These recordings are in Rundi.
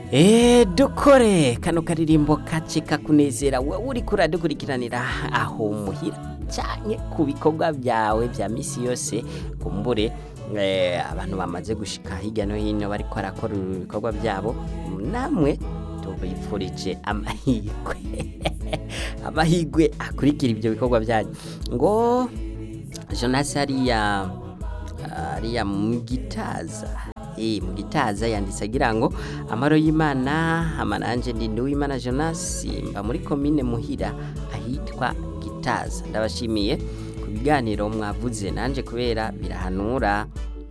Eh dukore kano karirimbo kace kakunezera wowe uriko uradukurikiranira aho muhira canke ku bikorwa byawe vya misi yose kumbure eh, abantu bamaze gushika hirya no hino bariko barakora ibikorwa byabo namwe tubifurije amahirwe amahirwe akurikira ibyo bikorwa byanyu ngo Jonas hariya hariya mu gitaza eh mu gitaza yanditse agira ngo amaro y'Imana amananje ndi Nduwimana Jonas mba muri komine muhira ahitwa gitaza ndabashimiye ku biganiro mwavuze nanje kubera birahanura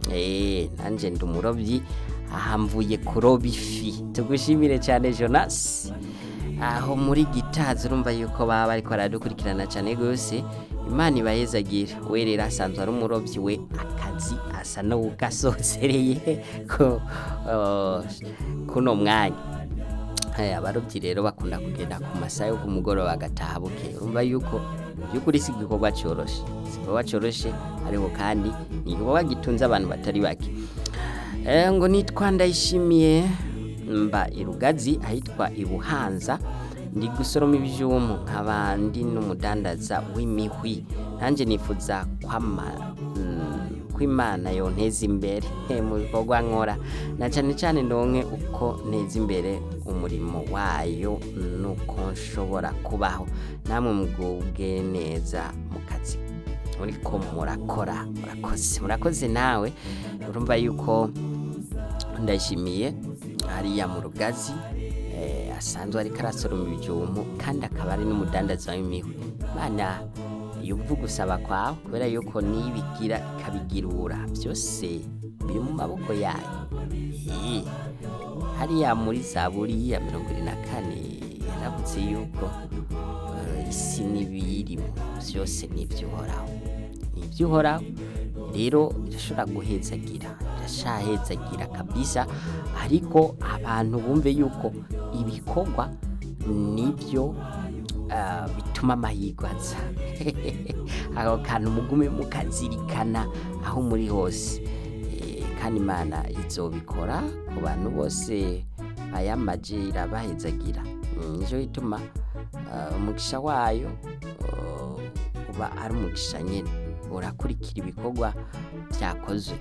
eh nanje ndi umurobyi aha mvuye kuroba ifi tugushimire cyane Jonas aho muri gitaza urumva yuko baba bariko baradukurikirana cyane gose imana ibayezagire we rero asanzwe ari umurobyi we akazi asa n'ugasosereye ko uh, kuno mwanya Eh, abarobyi rero bakunda kugenda ku masaha yo ku mugoroba bagataha buke urumva yuko by'ukuri si igikorwa cyoroshe si igikorwa cyoroshe ariko kandi ni igikorwa gitunze abantu batari bake Eh, ngo nitwa ndayishimiye mba irugazi ahitwa ibuhanza ndi gusoroma ibijumbu nkaba ndi n'umudandaza w'imihwi nanjye nifuza kwama mm, ko imana yonteza imbere eh, mu bikorwa nkora na cyane cyane ndonke uko nteza imbere umurimo wayo nuko nshobora kubaho namwe mugubwe neza mu kazi muriko murakora murakoze murakoze nawe urumva yuko ndayishimiye hariya mu rugazi eh, asanzwe ariko arasoroma ibijumbu kandi akaba ari n'umudandaza w'imihwi mana yumva gusaba kwawe kubera yuko nibigira ikabigirura byose biri mu maboko yayo Eh, hariya muri zaburi ya mirongo ine na kane yaravutse yuko eh, isi n'ibiyirimo byose ni iby'uhoraho ni iby'uhoraho rero irashobora guhezagira irashahezagira kabisa ariko abantu bumve yuko ibikorwa nibyo ah, bituma amahirwe aza ako kantu mugume mukazirikana aho muri hose Eh, kandi imana izobikora ku bantu bose bayamaje irabahezagira Mm, nico gituma ah, umugisha wayo oh, uba ari umugisha nyene urakurikira ibikorwa byakozwe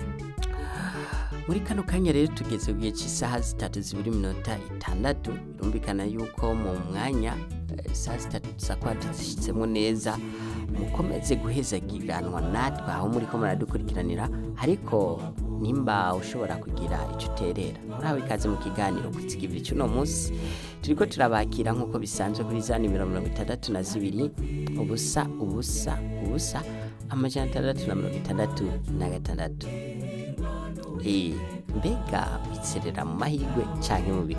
muri kano kanya rero tugeze ku gihe cy'isaha zitatu zibiri minota itandatu birumvikana yuko mu mwanya eh, isaha zitatu tuza kuba tuzishyitsemo neza mukomeze guhezagiranwa natwe aho muri ko muradukurikiranira ariko nimba ushobora kugira icyo uterera murahawe ikaze mu kiganiro ku kigibiri cy'uno munsi turiko turabakira nk'uko bisanzwe kuri za nimero mirongo itandatu na zibiri ubusa ubusa ubusa amajana atandatu na mirongo itandatu na gatandatu Eh, mbega witserera mu mahirwe canke mu